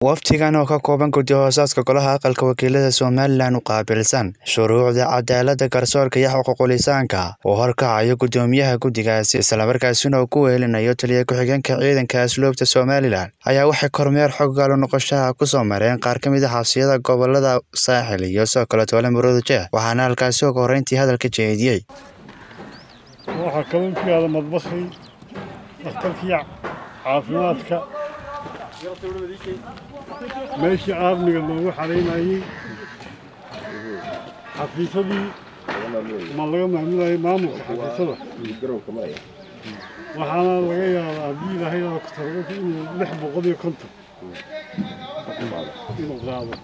wafdigan oo ka kooban guddi hoosaaska golaha aqalka wakiilada somalilan u qaabilsan shuruucda cadaaladda garsoorka iyo xuquuqulisaanka oo horkacayo guddoomiyaha guddigaasi islamarkaasina uu ku weelinayo taliya ku-xigeenka ciidanka asluubta somalilan ayaa waxay kormeer xoggaalo noqoshaha ku soo mareen qaar ka mid a xabsiyada gobolada saaxil iyo sidoo kale toole murudujeeh waxaana halkaasi uga horreyntii hadalka jeediyey waxaa kaloo ku yaala madbakhi dhakhtarkii caafimaadka meeshii aarmiga loogu xaraynayey xafiisadii ma laga maamulayay maamulka xafiisada waxaana laga yaabaa haddii ilaahay ku talagalka inuu lix boqol iyo konton inuu qaado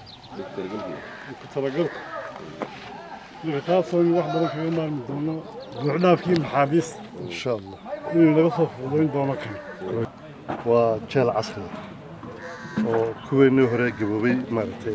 ku talagalku marka taasoo in wax badan kaga maarmi doono buuxdhaafkii maxaabiista insha allah inuu naga soo fuudayn doono kan waa jeel casri oo kuweennii hore gaboobay maaragtay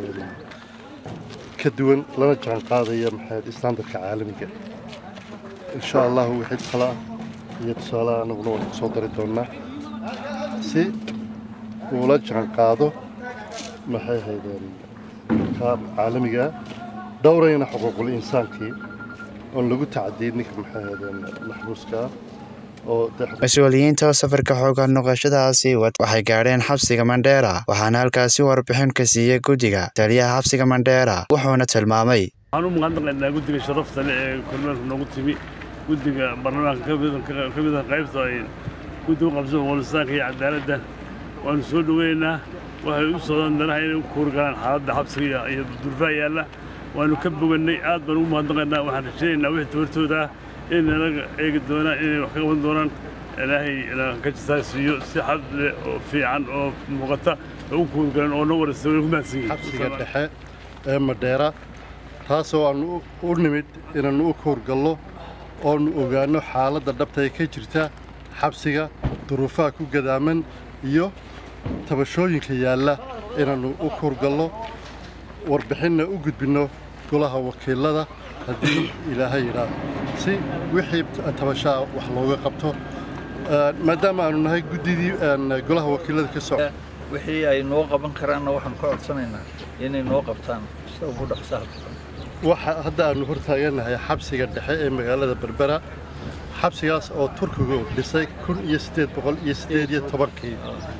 ka duwan lana jaan qaadaya maxayd istaandarka caalamiga insha allahu wixii tala iyo tusaalaha anaguna waan ku soo dari doonnaa si uula jaan qaado maxay ahaydeen ka caalamiga dhowrayna xuquuqul insaankii oon lagu tacadiyin ninka maxay ahaydeen maxbuuska ah mas-uuliyiinta oo safarka xooga noqoshadaasi waxay gaadheen xabsiga mandheera waxaana halkaasi warbixin ka siiyey guddiga taliyaha xabsiga mandheera wuxuuna tilmaamay waxaan u mahadnaqaynaa guddiga sharafta leh ee kormeerka noogu timi guddiga baarlamaanka ka mid ah qaybta ay guddiga u qabsan xuquulisaanka iyo cadaaladda waanu soo dhoweynaynaa waxay u socdaan danaha inay u kuurgalaan xaaladda xabsiga iyo durfaa yaalla waanu ka bogannay aad baan ugu mahadnaqaynaa waxaan rajaynaynaa wixii tabartooda ah inay naga eegi doonaan inay wax ka qaban doonaan ilaahay ka jisaasiiyo si xad leh oo fiican oo muuqata ugu kuurgalan oo noo waraysa way ku mahadsan yihiin xabsiga dhexe ee madheera taasoo aannu u nimid inaannu u kuurgallo oonu ogaanno xaaladda dhabta ee ka jirta xabsiga duruufaha ku gadaaman iyo tabashooyinka yaalla inaannu u kuurgallo warbixinna u gudbinno golaha wakiilada haddii ilaahay yidhaah si wixii tabashaa wax looga qabto maadaama aanu nahay guddidii golaha wakiilada ka soco wixii ay noo qaban karaanna waxaan ka codsanaynaa inay noo qabtaan sida ugu dhaqsaha waxa hadda aanu hortaagannahay xabsiga dhexe ee magaalada berbera xabsigaas oo turkigu dhisay kun iyo siddeed boqol iyo siddeed iyo tobankii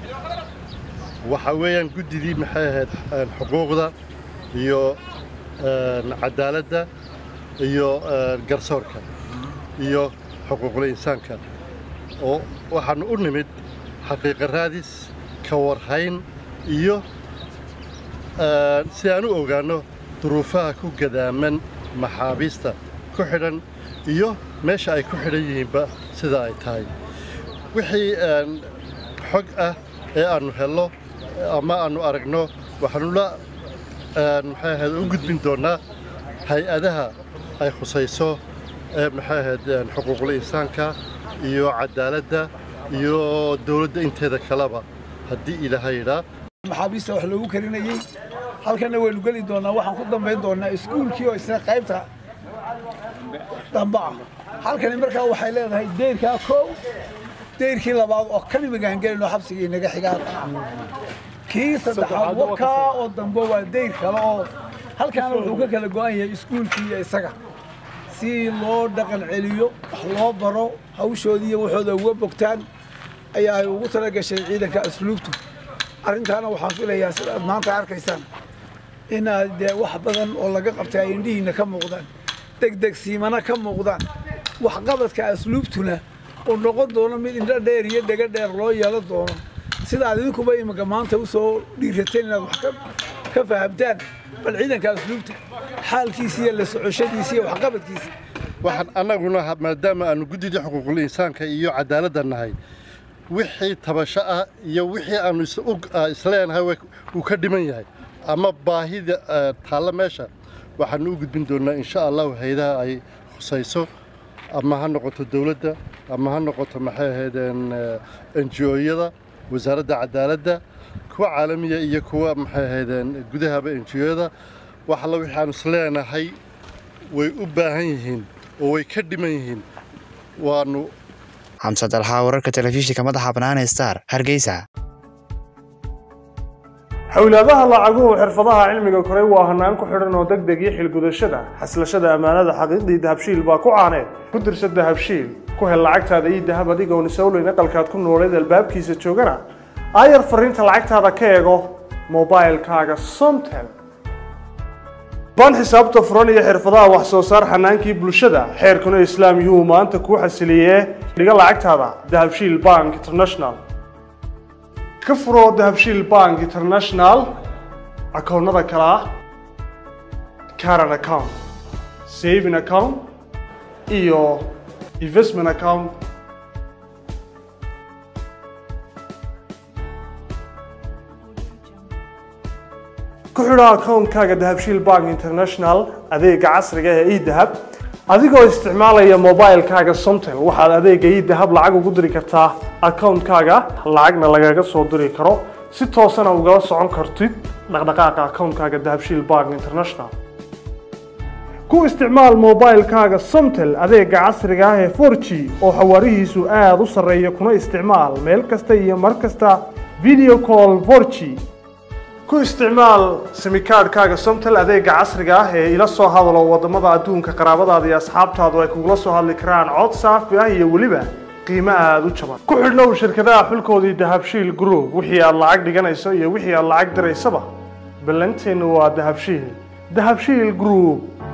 waxa weeyaan guddidii maxay ahayd xuquuqda iyo cadaaladda iyo garsoorka iyo xuquuqul insaanka oo waxaannu u nimid xaqiiqa raadis ka warhayn iyo si aan u ogaanno duruufaha ku gadaaman maxaabiista ku xidhan iyo meesha ay ku xidhan yihiinba sida ay tahay wixii xog ah ee aannu helno ama aannu aragno waxaannu la maxay ahayd u gudbin doonnaa hay-adaha ay khusayso ee maxay ahayd xuquuqul insaanka iyo cadaaladda iyo dawladda inteeda kaleba haddii ilaahay yidhaa maxaabiista wax loogu karinayey halkanna waynu geli doonnaa waxaan ku dambayn doonnaa iskuulkii oo isna qaybta damba ah halkani markaa waxay leedahay deyrkaa koow deyrkii labaad oo kan imigaan gelinoo xabsigii naga xigaa kii saddexaad wakaa oo dambe waa deyr kale oo halkaana wuxuu ka kala go'an yahay iskuulkii iyo isaga si loo dhaqan celiyo wax loo baro hawshoodii iyo waxooda uga bogtaan ayaa ay ugu tala gashay ciidanka asluubtu arrintaana waxaan filayaa sidaad maanta arkaysaan inaad dee wax badan oo laga qabtay ay indhihiinna ka muuqdaan degdegsiimana ka muuqdaan waxqabadka asluubtuna uu noqon doono mid indho dheer iyo dhega dheer loo yeelan doono sidaad idinkuba iminka maanta u soo dhiirateen inaad wax ka fahamtaan bal ciidanka asluubta xaalkiisa iyo la socoshadiisa iyo waxqabadkiisa waxaan annaguna maadaama aanu guddidii xuquuqul insaanka iyo cadaaladda nahay wixii tabasho ah iyo wixii aanu isleenahay uu ka dhiman yahay ama baahida taalla meesha waxaanu u gudbin doonnaa insha allahu haydaha ay khusayso ama ha noqoto dawladda ama ha noqoto maxay ahaydeen enjiyooyada wasaaradda cadaaladda kuwa caalamiya iyo kuwa maxay ahaydeen gudahaba enjiyooyada wax alla wixii aanu isleenahay way u baahan yihiin oo way ka dhiman yihiin waanu xamse dalxaa wararka telefishinka madaxa banaane star hargeysa xawlaadaha lacaguhu xirfadaha cilmiga koray waa hanaan ku xidhan oo degdeg iyo xilgudashada xaslashada ammaanada xaqiiqdii dahabshiil baa ku caaneed ku dirsa dahabshiil ku hel lacagtaada iyo dahab adigoon isowleyn aqalkaad ku nooleed albaabkiisa joogana aayar fariinta lacagtaada ka eego mobilkaaga somtel baan xisaabta furan iyo xirfadaha wax soo saar xanaankii bulshada xeerkuna islaam yuu maanta kuu xasiliyee dhiga lacagtaada dahabshiil bank international ka furo dahabshiil bank international akoonnada kale ah caran account saving account iyo investment account ku xidho akoonkaaga dahabshiil bank international adeega casriga ee edahab adigoo isticmaalaya mobilkaaga somtel waxaad adeega edahab lacag ugu diri kartaa akoonkaaga lacagna lagaga soo diri karo si toosana ugala socon kartid dhaqdhaqaaqa akoonkaaga dahabshiil bank international ku isticmaal mobilkaaga somtel adeega casriga ah ee 4g oo xawaarihiisu aada u sarreeya kuna isticmaal meel kasta iyo mar kasta video call 4g ku isticmaal simikaadhkaaga somtel adeega casriga ah ee ila soo hadalo wadamada adduunka qaraabadaada iyo asxaabtaadu ay kugula soo hadli karaan cod saafi ah iyo weliba qiimo aada u jaban ku xidhnow shirkadaha xulkoodii dahabshiil group wixii aad lacag dhiganayso iyo wixii aad lacag diraysaba ballanteennu waa dahabshiil dahabshiil group